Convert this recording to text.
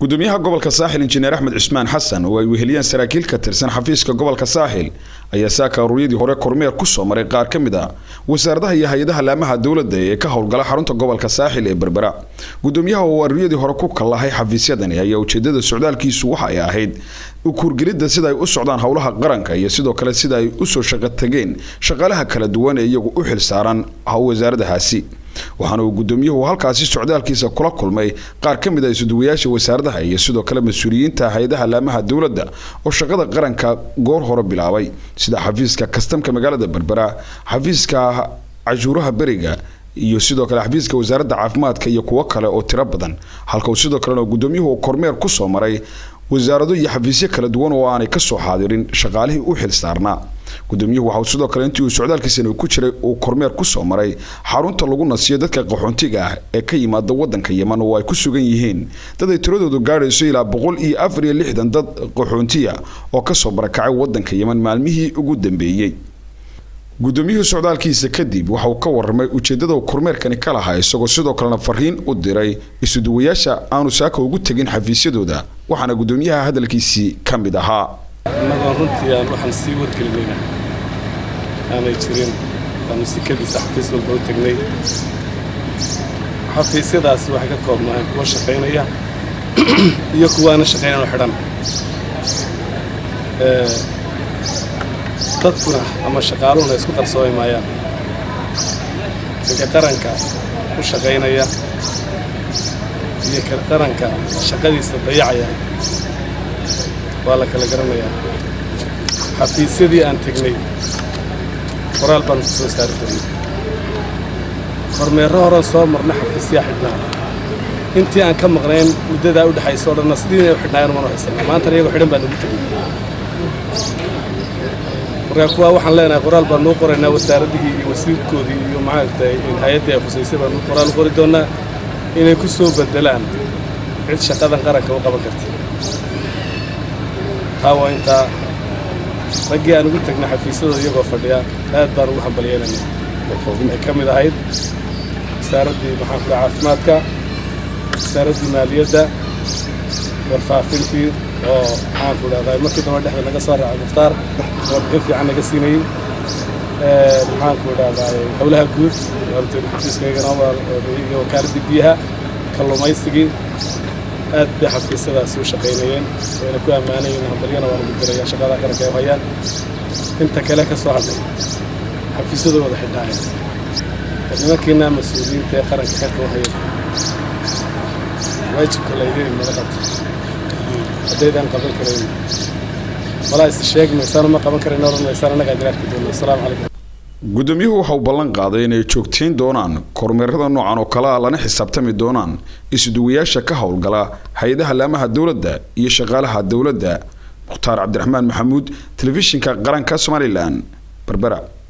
gudoomiyaha gobolka saaxil injineer axmed cismaan xasan oo ay weheliyeen saraakiil ka tirsan xafiiska gobolka saaxil ayaa saaka aruuryadii hore kormeer kusoo maray qaar ka mid a wasaaradaha iyo hay-adaha laamaha dowladda ee ka howlgala xarunta gobolka saaxil ee berbera gudoomiyaha oo aruuryadii hore ku kallahay xafiisyadani ayaa ujeedada socdaalkiisu waxa ay ahayd ukuurgelidda sida ay u socdaan howlaha qaranka iyo sidoo kale sida ay usoo shaqo tageen shaqaalaha kala duwan ee iyagu u xil saaran wasaaradahaasi waxaana uu gudoomiyuhu halkaasi socdaalkiisa kula kulmay qaar ka mid a isuduwayaasha wasaaradaha iyo sidoo kale mas-uuliyiinta hay-adaha laamaha dowladda oo shaqada qaranka goor hore bilaabay sida xafiiska kastamka magaalada berbera xafiiska cashuuraha beriga iyo sidoo kale xafiiska wasaaradda caafimaadka iyo kuwo kale oo tiro badan halka uu sidoo kalena gudoomiyuhu kormeer kusoo maray wasaarado iyo xafiisyo kala duwan oo aanay kasoo xaadirin shaqaalihii u xil saarnaa gudoomiyuhu waxauu sidoo kale intii uu socdaalkiisana ku jiray uu kormeer kusoo maray xarunta lagu nasiyo dadka qaxoontiga ah ee ka yimaada wadanka yeman oo ay ku sugan yihiin dad ay tiradoodu gaadhayso ilaa boqol iyo afar iyo lixdan dad qaxoontiya oo kasoo barakacay wadanka yeman maalmihii ugu dambeeyey gudoomiyuhu socdaalkiisa kadib waxa uu ka waramay ujeedada kormeerkani ka lahaa isagoo sidoo kalena fariin u diray isuduwayaasha aanu saaka ugu tegin xafiisyadooda waxaana gudoomiyaha hadalkiisii ka mid ahaa annagoo runtii aan waxaan sii wargelinayna aanay jirin aanu sikadiisa xafiis walba u tegnay xafiisyadaasi waxay ka koobnaayeen kuwa shaqaynaya iyo kuwaana shaqaynano xidhan dadkuna ama shaqaaluhuna isku qarsoomi maayaan ninka qaranka ku shaqaynaya iyo ka qaranka shaqadiisa dayacaya waa la kala garanayaa xafiisyadii aan tegnay qoraal baan ku soo saari doonay kormeerro horan soo marna xafiisyaa xidhnaa intii aan ka maqnayn muddadaa u dhexaysa o dhanna sidii inay u xidhnaayeen umanu haysanaa maantana iyagoo xidhan baan ugu tegnay markaa kuwaa waxaan leenahay qoraal baan nuu qoraynaa wasaaraddihii iyo wasiirkoodii iyo macaagtay hay-addii ay khusaysay baan nuu qoraal qori doonnaa inay ku soo beddelaan cid shaqadan qaranka u qaban karta taa waa intaa raggii aan ugu tegnay xafiisyadooda iyagoo fadhiya aad baan ugu hambalyeynayna ay ka mid ahayd wasaaraddii maxaan kula caafimaadka wasaaraddii maaliyadda warfaafintii oo maxaan ku dhahdaa markii dambe dhexda naga soo raacay mukhtaar warbixin fiican naga siinayey maxaan ku dhahdaa howlaha guud xafiiskaygana iyo wakaaladdii biyaha kalluumaysigii aad bay xafiisyadaasi u shaqaynayeen wayna ku ammaanayeen hambalyana waa lagu diraya shaqada qaranka ay u hayaan inta kale ka soo hadlay xafiisyadoo wada xidhaayeen nimankiina mas-uuliyiinta ee qaranka xilka u hayeen waajibka laydin mala qabto haddaydaan qaban karayn walaa is sheegi maysaan ma qaban karayn odhan maysaan annagaa jiraarki doona asalaamu calaykum gudoomiyuhu waxa uu ballan qaaday inay joogtayn doonaan kormeerada noocan oo kale a lana xisaabtami doonaan isuduwayaasha ka howlgala hay-adaha laamaha dowladda iyo shaqaalaha dowladda mukhtaar cabdiraxmaan maxamuud telefishinka qaranka somalilan berbera